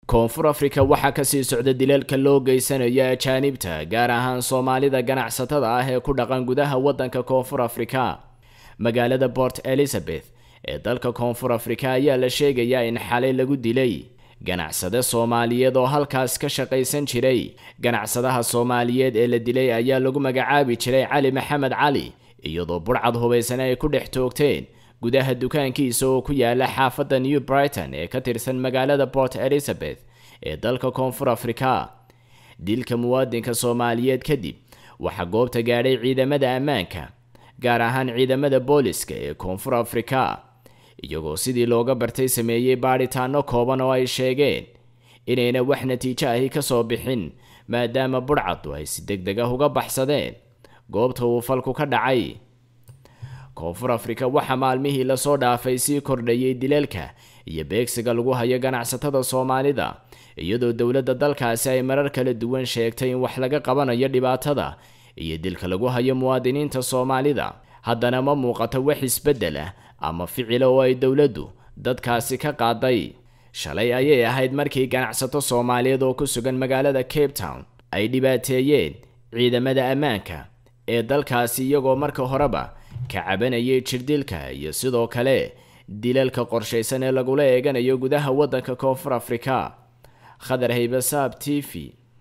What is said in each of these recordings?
koonfur afrika waxaa kasii socda dilalka loo geysanayo ajaanibta gaar ahaan soomaalida ganacsatada ah ee ku dhaqan gudaha waddanka koonfur afrika magaalada port elizabeth ee dalka koonfur afrika ayaa la sheegayaa in xalay lagu dilay ganacsade soomaaliyeed oo halkaas ka shaqaysan jiray ganacsadaha soomaaliyeed ee la dilay ayaa lagu magacaabi jiray cali maxamed cali iyadoo burcad hubaysan ay ku dhex toogteen gudaha dukaankiisa oo ku yaala xaafadda new brighton ee ka tirsan magaalada port elizabeth ee dalka koonfur afrika dilka muwaadinka soomaaliyeed kadib waxaa goobta gaadhay ciidamada ammaanka gaar ahaan ciidamada booliska ee koonfur afrika iyagoo sidii looga bartay sameeyey baadhitaano kooban oo ay sheegeen inayna wax natiijo ahi ka soo bixin maadaama budhcaddu ay si deg deg ah uga baxsadeen goobta uu falku ka dhacay koonfur afrika waxaa maalmihii lasoo dhaafay sii kordhayay dilalka iyo beegsiga lagu hayo ganacsatada soomaalida iyadoo dowladda dalkaasi ay marar kala duwan sheegtay in wax laga qabanayo dhibaatada iyo dilka lagu hayo muwaadiniinta soomaalida haddana ma muuqato wax isbeddel ah ama ficila oo ay dowladdu dadkaasi ka qaaday shalay ayay ahayd markii ganacsato soomaaliyeed oo ku sugan magaalada cape town ay dhibaateeyeen ciidamada ammaanka ee dalkaasi iyagoo marka horeba ka cabanayay jirdilka iyo sidoo kale dilalka qorshaysan ee lagula eeganayo gudaha waddanka koonfur afrika khadar haybasaab t v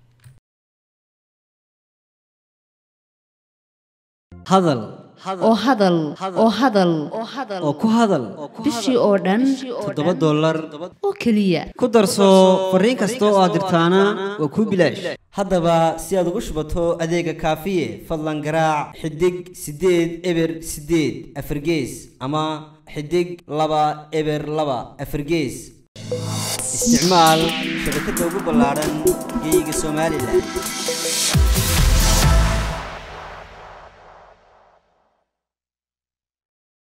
hadal oo hadal oo hadal oo ku hadal bishii oo dhan toddoba dollar oo keliya ku darso fariin kasta oo aad dirtaana waa kuu bilaash haddaba si aad ugu shubato adeega kaafiye fadlan garaac xidig siddeed eber siddeed afargees ama xidig laba eber laba afargees isticmaal shabakadda ugu ballaadhan geeyiga somalilan